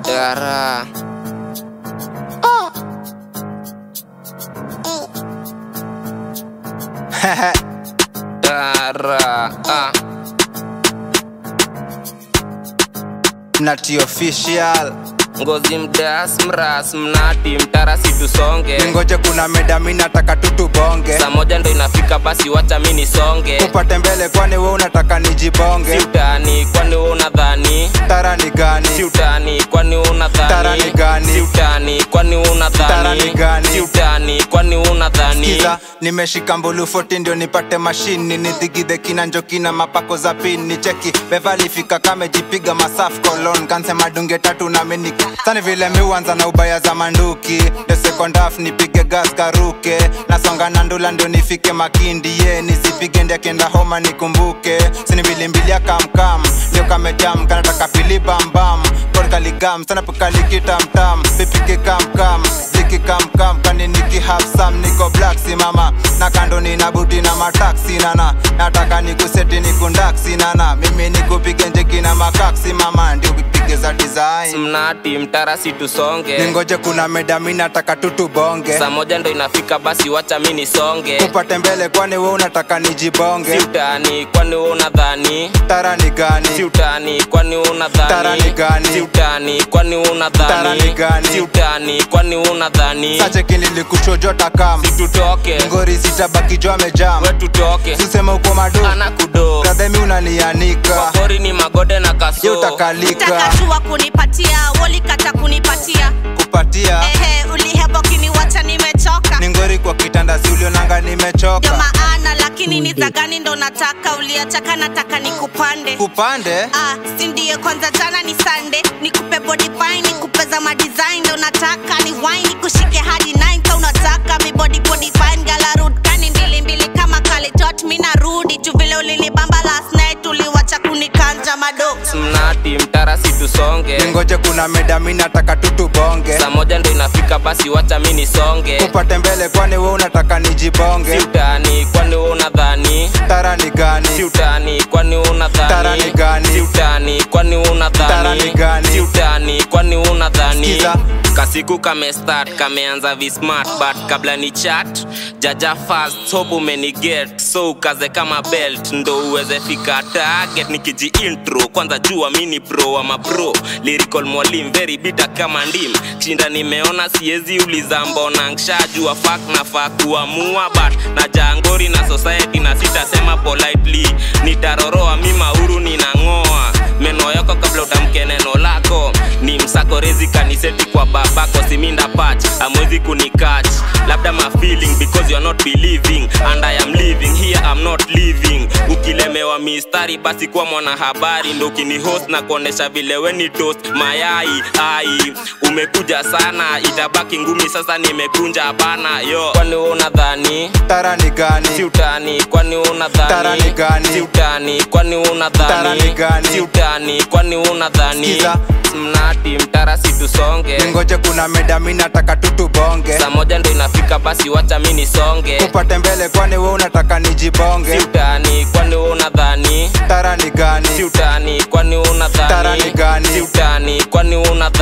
Dara. Dara. Ah. Nati official Ngozi mdas mras mnati mtara situsonge ningoje kuna meda mi nataka tutubonge saa moja ndo inafika basi wacha mi nisonge upate mbele kwani we unataka si nijibonge utani kwani we unadhani tara ni gani si utani kwani we Tara ni unadhani gani? si utani kwani we Tara ni unadhani gani? si utani kwani we unadhani Sikiza, nimeshika mbulu 40 ndio nipate mashini nidhigidhe kina njokina mapako za pini cheki bevalifika kamejipiga masaf kolon kansema dunge tatu na meniki sani vile miuanza na ubaya za manduki the second half nipige gas karuke nasonga na ndula ndio nifike makindi ye nisipige ndia kenda homa nikumbuke sini mbilimbili kamkam ndio kamejam kanataka pili bambam korkaligam sana pokalikitamtam pipike kamkam ziki kamkam kani niki hafsam niko black simama na kando nina buti na mataksi nana nataka nikuseti nikundaksi nana mimi nikupige njeki na makaksi mama ndio upige za design mnati mtara situsonge ningoje kuna meda mi nataka tutubonge saa moja ndo inafika basi wacha mi nisonge upate mbele kwani we unataka si nijibonge utani kwani we unadhani tara ni si gani utani kwani we Tara ni unadhani gani? si utani kwani we Tara ni unadhani gani? si utani kwani we unadhani sacheki nilikuchojota kam tutoke ngori sitabaki jo amejam we tutoke sisema uko madu ana kudo radhemi unanianika wakori ni magode na ye kaso utakalika takashua kunipatia wolikata kunipatia kupatia ehe ulihebo kiniwacha nimechoka ni ngori kwa kitanda si ulionanga ndio nimechoka maana lakini ni za gani ndo nataka uliachaka nataka nikupande kupande Ah, si ndiye kwanza jana ni sande nikupe body fine nikupe za madesign ndo nataka ni wine nikushike hadi 9 ka unataka mi body body fine gala root kani mbili mbili kama kalitot mi narudi juu vile ulinibamba last night uliwacha kunikanja mado mnati mtara situsonge ningoje kuna meda mi nataka tutubonge saa moja ndo inafika basi wacha mi nisonge kupate mbele kwani we unataka si nijibonge utani kwani we unadhani tara ni si gani utani kwani we Tara ni unadhani gani? si utani kwani we Tara ni unadhani gani? si utani kwani we unadhani Sikiza. kasiku kamestart kameanza vismart but kabla ni chat jaja fast hope umeniget so ukaze kama belt ndo uweze fika target nikiji intro kwanza jua mini pro ama pro lyrical mwalim very bita kama ndim shinda nimeona siezi uliza mbona nshajua fak na fa kuamua but na jangori na society na sitasema politely nitaroroa mi mauru ninang'oa meno yako kabla utamke neno lako ni msako rezi kaniseti kwa babako siminda pach amwezi kunikach labda ma feeling because you're not believing and I am living here I'm not living ukilemewa mistari basi kuwa mwanahabari ndo ukinihost na kuonesha vile weni toast mayai ai umekuja sana itabaki ngumi sasa nimekunja bana yo kwani we unadhani tara ni si gani utani kwani we Tara ni unadhani gani? si utani kwani we Tara ni gani? unadhani si utani kwani we unadhani Sikiza. mnati mtara situsonge ningoje kuna meda mi nataka tutubonge saa moja ndo inafika basi wacha mi nisonge kupate mbele kwani we unataka si nijibonge utani kwani we unadhani tara ni si gani utani kwani we Tara ni unadhani gani? si utani kwani we unadhani